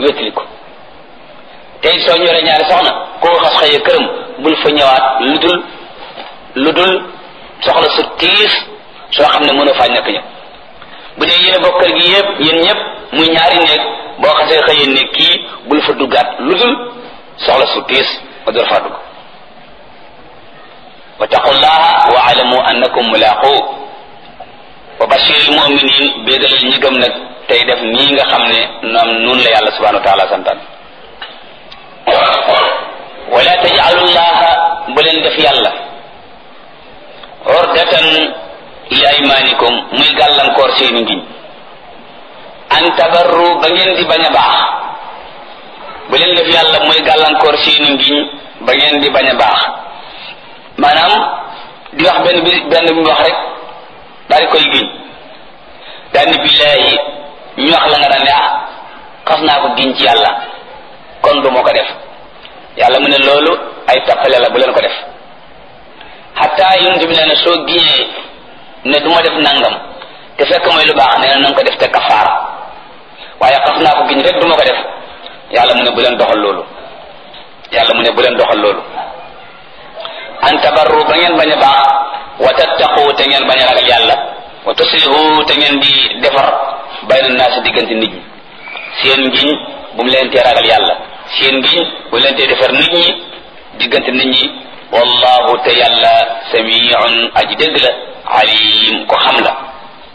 wétali ko tey soo ñoree ñaari soxna koo xas xëyee këram bul fa ñëwaat lu dul lu dul soxla su tiis soo xam ne mënoo faa ñàkk ñëw bu dee yéen a bokk kër gi yëpp yéen ñëpp muy ñaari néeg boo xasee xëyee ne kii bul fa duggaat lu dul soxla su tiis nga door faa dugg wa taqullaha wa alamu annakum mulaqu wa bashiril muminin béegalal ñi gëm nag tey def nii nga xam ne noom nun la yàlla subhanahu wa taala santaan wala tajalullaha bu leen def yàlla ordatan li aymanikum muy gàllankoor seeni ngiñ an tabarru ba ngeen di bañ a baax bu leen def yàlla muy gàllankoor seeni ngiñ ba ngeen di bañ a baax maanaam di wax benn bi benn bi wax rek daal di koy giñ daal ni billaahi ñu wax la nga daan ne ah xas naa ko giñ ci yàlla kon du moo ko def yàlla mu ne loolu ay tappale la bu leen ko def xataa yonent bi nee na soo giñee ne du ma def nangam te fekk mooy lu baax nee na nanga ko def te kafaara waaye xas naa ko giñ rek du ma ko def yàlla mu ne bu leen doxal loolu yàlla mu ne bu leen doxal loolu an tabarru ba ngeen bañ a baax wa tattaqu te ngeen bañ a ragal yàlla wa tuslihu te ngeen di defar bayna naasi diggante nit ñi seen ngiñ bu mu leen tee ragal yàlla seen ngiñ bu mu leen tee defar nit ñi diggante nit ñi wallahu te yàlla samiun aji dégg la alim ko xam la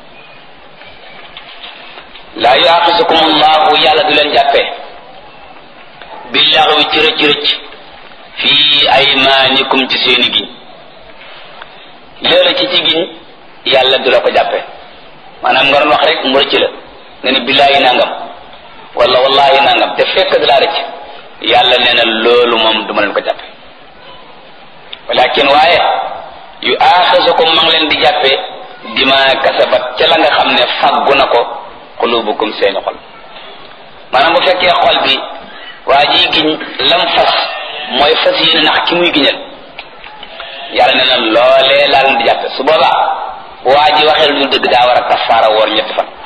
laa yuaxisukum allahu yàlla du leen jàppee billaxwi ci rëcc rëcc fii aymaanikum ci seeni giñ loolu ci ci giñ yàlla du la ko jàppe maanaam nga doon wax rek mu rëcc la nga ne billaahi nangam wala wallahi nangam te fekk da laa rëcc yàlla nee na loolu moom du ma leen ko jàppe walakin waaye yu aaxisukum ma ngi leen di jàppe dima kasabat ca la nga xam ne faggu na ko xulubukum seeni xol maanaam bu fekkee xol bi waa ji giñ lam fas mooy fas yéene nax ki muy giñal yàlla nee na loolee laa leen di jàppe su boobaa waa ji waxee lu dul dëgg daa war a kafaara woor ñetti fan